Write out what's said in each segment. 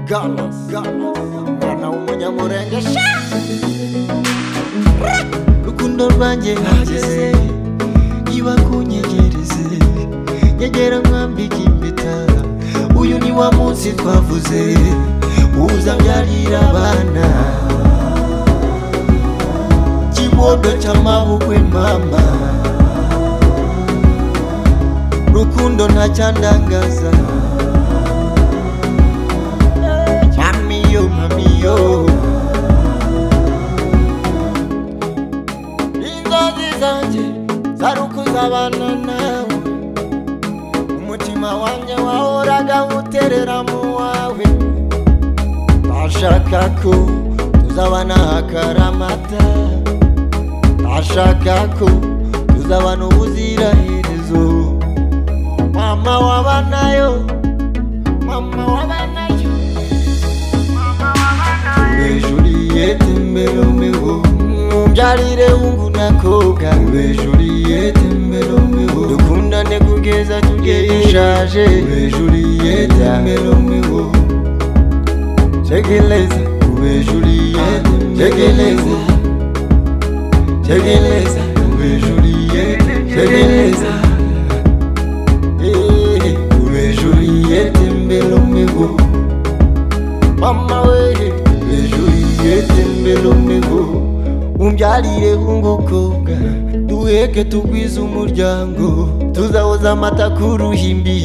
Galas, galas, mwana w'umunyamurenge sha Ra! rukundo rwanjye hageze iba kunyegereze nyegera nkwambika impeta uyu ni wa munsi twavuze uzabyarira abana kimodo cy'amabukwe mama rukundo ntacyandangaza mamiyo mamiyo inzozi zanjye zarukuza abana nawe umutima wanjye wahoraga uterera mu wawe bashaka ko tuzabana akaramata bashaka ko tuzabana ubuziraherezo mama wabanayo mama wabanayo Ube Juliette mbelomeho Mbyalire hungu na koga Ube Juliette mbelomeho Dukundane kugeza tugeye ishaje Ube Juliette mbelomeho Tegeleza Ube Juliette Tegeleza Tegeleza Ube Juliette Tegeleza Eh, Ube Juliette mbelomeho mama we ejo yigeze mberomeho umbyarire w'umukobwa duheke tugwize umuryango tuzahoza amata ku ruhimbi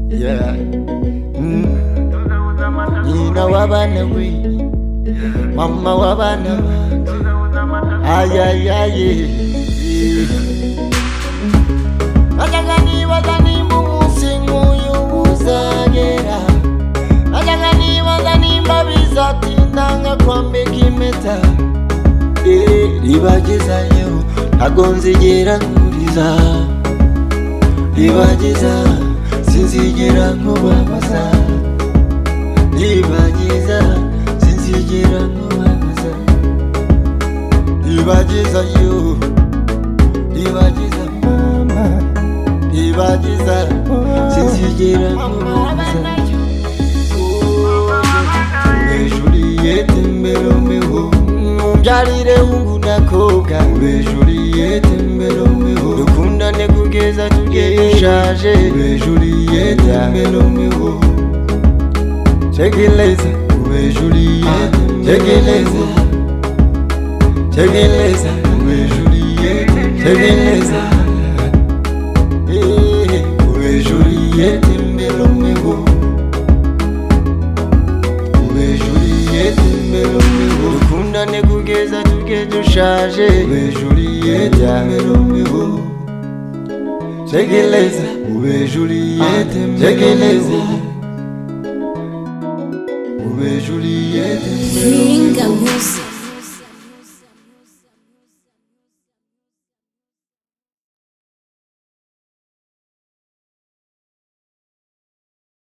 Yeah. Mm. nyina w'abana we mama w'abana ayayaye najyaga nibaza nimba umunsi nk'uyu uzagera najyaga nibaza nimba bizatinda nka kwambika impeta Eh, ribagezayo ntago nzigera nkuriza ribageza sinzigera nkubabaza ribageza sinzigera nkubabaza ribagezayo ribageza mama ribageza sinzigera nkubabaza Ube Juliette mbelomeho Umbyarire hungu nakobwa Ube Juliette mbelomeho Dukundane kugeza tugeye ishaje Ube Juliette mbelomeho Tegeleza Ube Juliette Tegeleza Tegeleza Ube Juliette Tegeleza Eh, Ube Juliette mbelomeho ube Juliette mbelomeho dukundane kugeza tuge dushaje ube Juliette mbelomeho tegeleza ube Juliette tegeleza ube Juliette mbelomeho Ringa Music.